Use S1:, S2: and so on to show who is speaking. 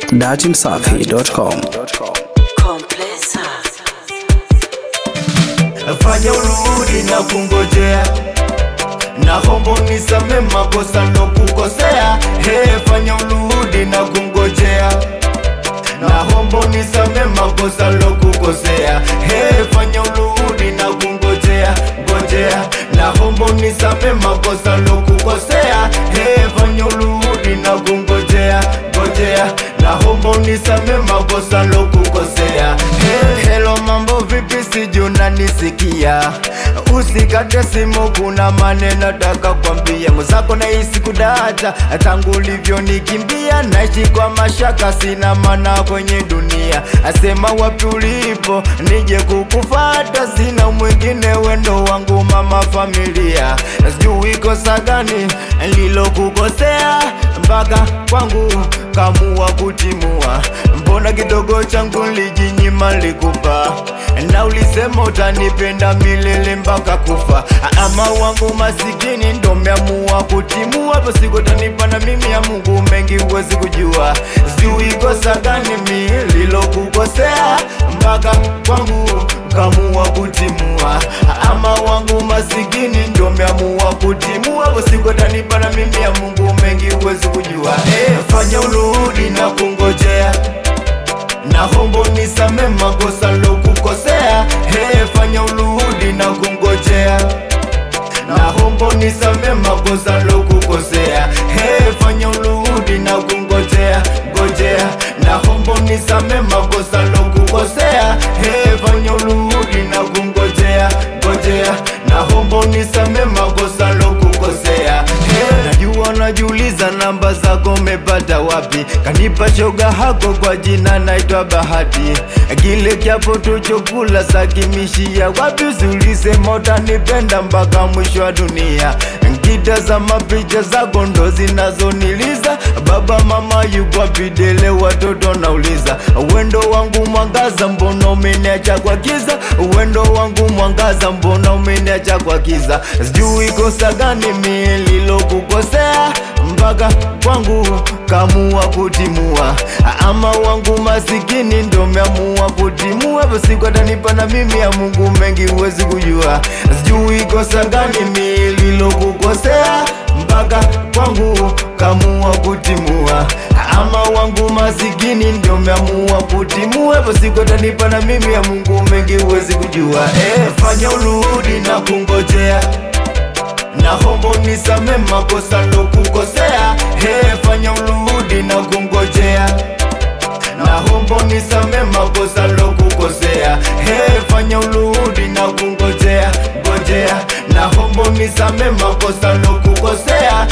S1: datimsafi.com.
S2: Komplesa.
S3: fanya urudi na kungojea na hombo nisame makosa ndo kukosea hey, fanya urudi na kungojea na hombo nisame makosa ndo kukosea hey, fanya urudi na kungojea ngojea na hombo nisame makosa ndo kukosea hey, fanya urudi na kungojea ngojea na hombo nisame makosa ndo kukosea hey, hello mambo vipi siju nanisikia usikate simu kuna maneno taka kwambia mwenzako nahisi kudata tangu ulivyonikimbia naishi kwa mashaka sina mana kwenye dunia asema wapi ulipo nije kukufata sina mwingine wendo wangu mama familia sijui kosa gani lilokukosea mpaka kwangu kamua kutimua mbona kidogo changu lijinyima likupa na ulisema utanipenda milele mpaka kufa ama wangu masikini ndo meamua kutimua hapo siku utanipa na mimi ya Mungu mengi huwezi kujua sijui kosa gani mi lilokukosea mpaka kwangu kamua kutimua ama wangu masikini ndo meamua kutimua hapo siku utanipa na mimi ya Mungu mengi huwezi kujua eh, fanya urudi na kungojea na hombo nisame makosa lokukosea hey, fanya urudi na kungojea na hombo nisame makosa lokukosea hey, fanya urudi na kungojea ngojea na hombo nisame makosa lokukosea hey, fanya urudi na kungojea ngojea na hombo nisame makosa lokukosea hey, najua najiuliza namba zako mepata wapi kanipa shoga hako kwa jina naitwa bahati kile kiapo tuchokula sakimishia wapi usiulisema utanipenda mpaka mwisho wa dunia nkitazama picha zako ndo zinazoniliza baba mama yupo pidele watoto nauliza wendo wangu mwangaza mbona umeniacha kwa kiza wendo wangu mwangaza mbona umeniacha kwa kiza sijui kosa gani mililokukosea mpaka kwangu kamua kutimua ama wangu masikini ndo meamua kutimua siku atanipa na mimi ya Mungu mengi huwezi kujua sijui kosa gani mililokukosea mpaka kwangu kamua kutimua ama wangu masikini ndio meamua kutimua hapo siku atanipa na mimi ya Mungu mengi huwezi kujua eh, fanya urudi na kungojea na hombo nisame makosa lokukosea hey, fanya urudi na kungojea na hombo nisame makosa lokukosea hey, fanya urudi na kungojea ngojea na hombo nisame makosa lokukosea